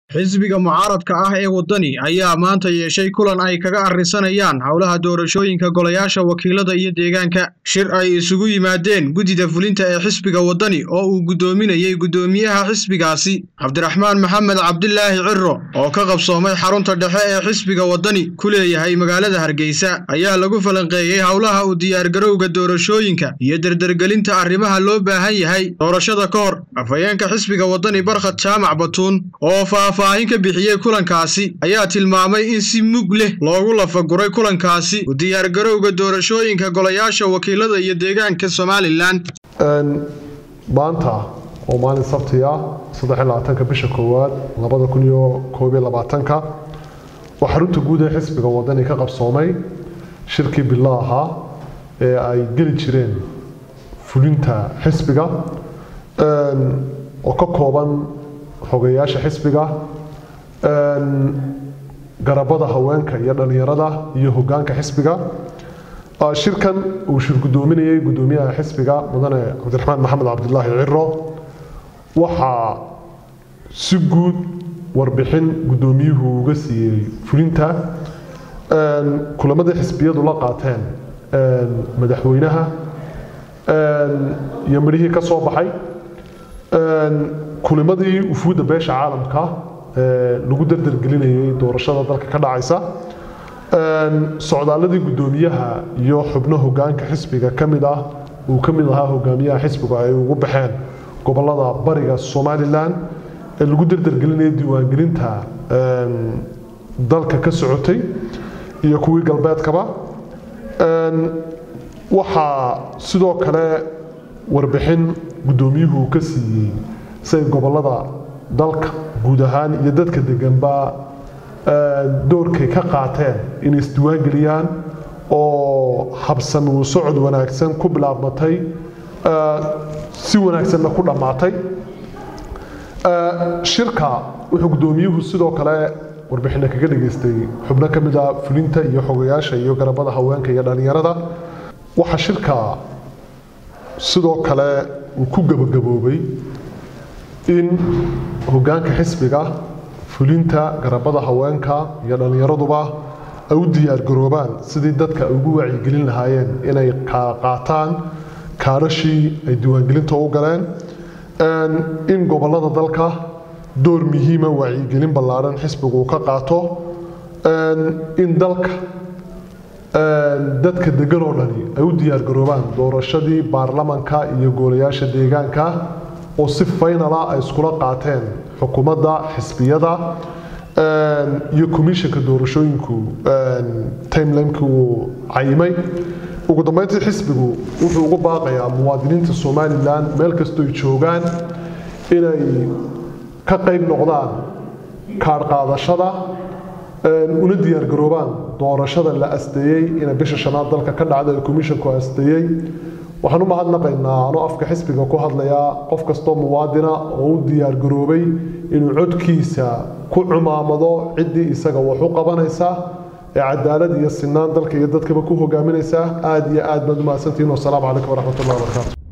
xisbiga mucaaradka ah ee waddani ayaa maanta yeeshay kulan ay kaga arrisanayaan howlaha doorashooyinka golayaasha wakiilada iyo deegaanka shir ay isugu yimaadeen guddida fulinta ee xisbiga waddani oo uu guddoominayey guddoomiyaha xisbigaasi cabdiraxmaan maxamed cabdilaahi ciro oo ka qabsoomay xarunta dhexe ee xisbiga waddani ku leeyahay magaalada hargeysa ayaa lagu falanqeeyey howlaha u diyaargarowga doorashooyinka iyo derdergelinta arrimaha loo baahan yahay doorashada ka hor afhayeenka xisbiga waddani barkhad jaamac batuun oo faahfaahin ka bixiyey kulankaasi ayaa tilmaamay in si mug leh loogu lafaguray kulankaasi u diyaargarowga doorashooyinka golayaasha wakiilada iyo deegaanka somalilan maanta oo maalin sabti ah saddelabaatanka bisha koowaad labada kun iyo koobiyo labaatanka oo xarunta guud ee xisbiga waddani ka qabsoomay shirkii bilo ahaa ee ay geli jireen fulinta xisbiga oo ka kooban xogeyaasha xisbiga garabada haweenka iyo dhallinyarada iyo hogaanka xisbiga shirkan uu shir guddoominayay guddoomiyaha xisbiga mudane cabdiraxmaan maxamed cabdilaahi ciro waxaa si guud warbixin guddoomiyuhu uga siiyey fulinta kulamadii xisbiyadu la qaateen madaxweynaha iyo midhihii ka soo baxay kulimadii ufuudda beesha caalamka lagu dardargelinayay doorashada dalka ka dhacaysa socdaaladii guddoomiyaha iyo xubno hogaanka xisbiga ka mid ah uu ka mid ahaa hogaamiyaha xisbigu ay ugu baxeen gobolada bariga somalilan ee lagu dardargelinaya diiwaangelinta dalka ka socotay iyo kuwii galbeedkaba waxaa sidoo kale warbixin guddoomiyuhu ka siiyey siay gobolada dalka guud ahaan iyo dadka deganba doorkay ka qaateen inay isdiwaangeliyaan oo habsami u socod wanaagsan ku bilaabmatay si wanaagsanna ku dhammaatay shirka wuxuu guddoomiyuhu sidoo kale warbixinna kaga dhageystay xubno ka mid a fulinta iyo xogayaasha iyo garabada haweenka iyo dhallinyarada waxaa shirka sidoo kale uu ku gabagaboobay in hogaanka xisbiga fulinta garabada haweenka iyo dhallinyaraduba ay u diyaargaroobaan sidii dadka ay ugu wacyigelin lahaayeen inay qaataan kaadhashii ay diiwaangelinta u galeen in gobolada dalka door muhiima wacyigelin ballaadhan xisbigu uu ka qaato in dalka dadka degan oo dhani ay u diyaargaroobaan doorashadii baarlamanka iyo goolayaasha deegaanka oo si faynala ay iskula qaateen xukuumadda xisbiyada iyo komishanka doorashooyinku timelineki uu cayimay ugu dambeyntii xisbigu wuxuu ugu baaqayaa muwaadiniinta somalilan meel kastooy joogaan inay ka qayb noqdaan kaadh qaadashada una diyaargaroobaan doorashada la asteeyey inay bisha shanaad dalka ka dhacda ee komishanku asteeyey waxaan u mahadnaqaynaa anoo afka xisbiga ku hadlayaa qof kastoo muwaadina oo u diyaargaroobay inuu codkiisa ku cumaamado ciddii isaga wax u qabanaysa ee cadaalad iyo sinaan dalka iyo dadkaba ku hogaaminaysa aada iyo aad baad u mahadsantihiin wasalaamu calaykum waraxmatullahi wabarakaatu